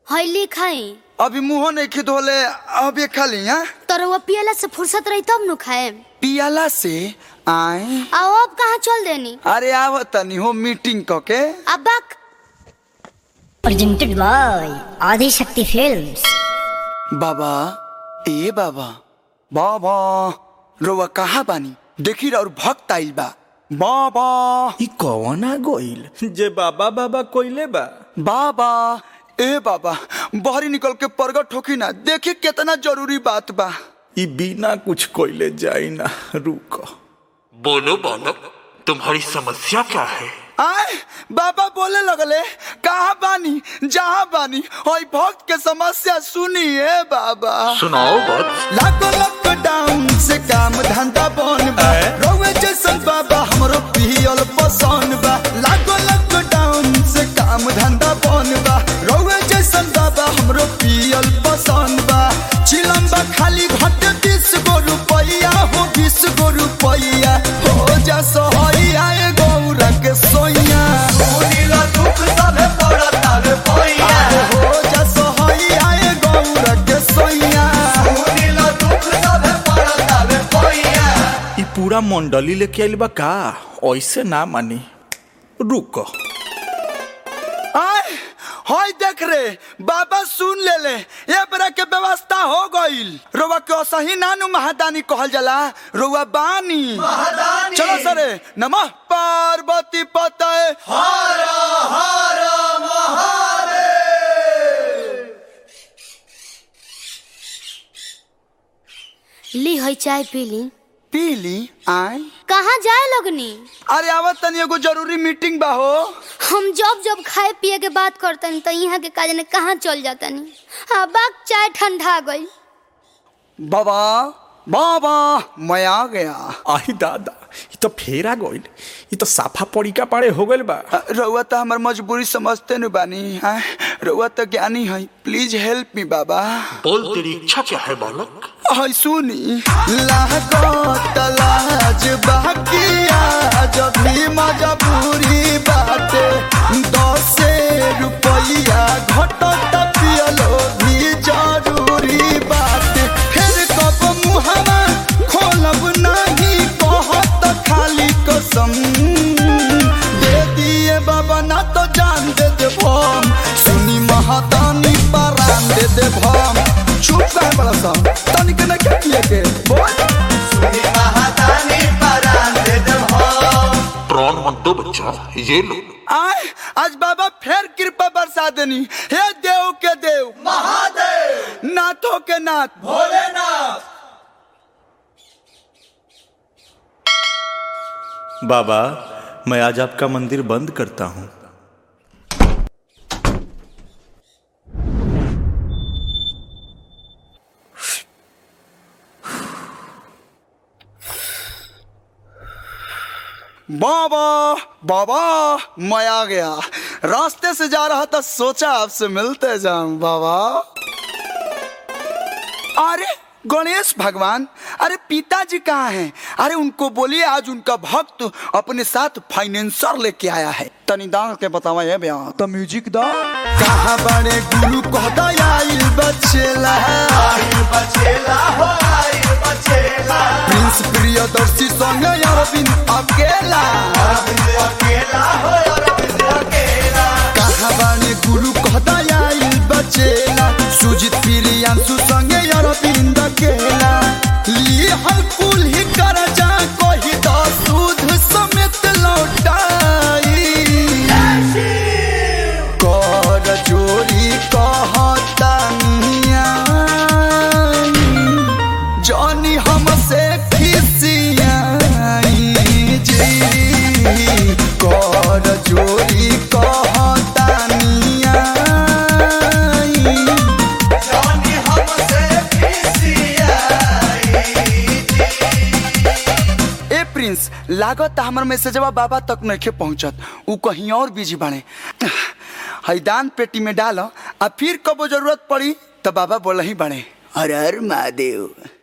हईली खाई अभी मुंह नहीं खिद होले अभी खाली हाँ तर वो पियला से फुर्सत रही तब नु खाए पियाला से आए आओ अब कहाँ चल देनी अरे आव तनी हो मीटिंग क के अब बक presented by Adi Shakti Films. बाबा ए बाबा बाबा रोवा कहाँ बानी देखी और भक्त आइल बा बाबा ई कौन आ गइल जे बाबा बाबा कोइले बा बाबा ए बाबा बाहरी निकल के प्रगट होकी ना देखी कितना जरूरी बात बा ई बिना कुछ कोइले जाई ना रुक बोलो बालक तुम्हारी समस्या क्या है आए बाबा बोले लगले कहाँ बानी जहाँ बानी और भक्त के समस्या सुनिए बाबा सुनाओ बात लागो लॉकडाउन से काम धंधा बन बा रोवे जैसन बाबा हमरो पियल पसंद बा लागो लॉकडाउन से काम धंधा बन बा रोवे जैसन बाबा हमरो पियल पसंद बा चिलम बा खाली घट बीस गो रुपया हो बीस गो रुपया हो जा सहैया ए गौरा के सोइया सुनीला दुख सबे पड़ता रे पैया हो जा सहैया ए गौरा के सोइया सुनीला दुख सबे पड़ता रे पैया ई पूरा मंडली लेके आइल बा का ऐसे ना मानी रुक आय होय देख रे बाबा सुन ले ले ये बरा के व्यवस्था हो गईल रोवा के असही नानु महादानी कहल जाला रोवा बानी महादानी चलो सरे नमः पार्वती पतय हर हर ली हई चाय पी ली पीली आय कहाँ जाए लगनी अरे आवत तनी एगो जरूरी मीटिंग बा हो हम जब जब खाए पिए के बात करतनी तो यहाँ के काज ने कहाँ चल जातनी हाँ बाक चाय ठंडा गई बाबा बाबा मैं आ गया आई दादा ई तो फेरा गइल ई तो साफा पड़िका पाड़े हो गइल बा रउआ तो हमार मजबूरी समझते न बानी हाँ रउआ तो ज्ञानी है प्लीज हेल्प मी बाबा बोल तेरी इच्छा क्या है बालक हाय सुनी लागत लाज बाकिया जब भी मजबूरी बाटे दस रुपया घटत पियलो भी जरूरी बाटे फिर कब मुहवा खोलब नहीं कहत खाली कसम दे दिए बाबा ना तो जान दे दे भम सुनी महादानी परान दे दे भम चुप कर बड़ा सा तनिक न के किए के बोल सुनी महादानी परान दे दे भम प्राण मत दो बच्चा ये लो आय आज बाबा फिर कृपा बरसा देनी हे देव के देव महादेव नाथों के नाथ भोलेनाथ बाबा मैं आज आपका मंदिर बंद करता हूँ बाबा बाबा मैं आ गया रास्ते से जा रहा था सोचा आपसे मिलते जाऊं बाबा अरे गणेश भगवान अरे पिताजी कहाँ हैं अरे उनको बोलिए आज उनका भक्त अपने साथ फाइनेंसर लेके आया है तनी दांग के बतावा ये बयान तो म्यूजिक दा कहाँ बड़े गुरु कहता आइल बचेला आइल बचेला हो आइल बचेला प्रिंस प्रियदर्शी संग अरविंद अकेला अरविंद अकेला हो अरविंद अकेला कहाँ बड़े गुरु कहता आइल बचेला सुजित प्रियांशु संग अरविंद अकेला ली हल कुल ही कर जा कोई तो सूद समेत लौटाई कर चोरी कहता जानी हमसे खिसियाई जी कर चोरी कहता जानी हमसे ए प्रिंस लागत हमर मैसेजवा बाबा तक नहीं पहुंचत उ कहीं और बिजी बाड़े हैदान पेटी में डालो आ फिर कबो जरूरत पड़ी तो बाबा बोल ही बाड़े हर हर महादेव